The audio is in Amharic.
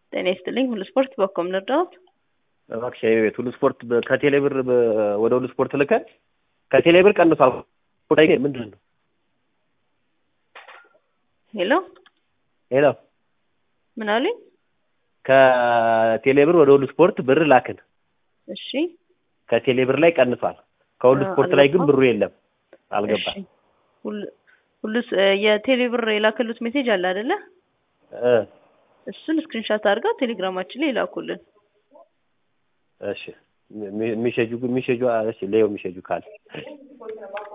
ጤና ይስጥልኝ። ሁሉ ስፖርት በኮም ልርዳዎት? እባክሽ የኔ ቤት ሁሉ ስፖርት በ- ከቴሌ ብር በ- ወደ ሁሉ ስፖርት ልከን ከቴሌ ብር ቀንሷል። ጉዳይ ግን ምንድን ነው? ሄሎ ሄሎ ምን አሉኝ? ከቴሌ ብር ወደ ሁሉ ስፖርት ብር ላክን። እሺ ከቴሌ ብር ላይ ቀንሷል። ከሁሉ አ- ስፖርት ላይ ግን አልገባም። ብሩ የለም፣ አልገባም። እሺ። ሁሉ- ሁሉስ የቴሌ ብር የላከሉት ሜሴጅ አለ አይደለ? እ እሱን ስክሪንሻት አድርገው ቴሌግራማችን ላይ ይላኩልን። እሺ ሚ- ሚሸጁ ሚሸጁ እሺ ለየው ሚሸጁ ካለ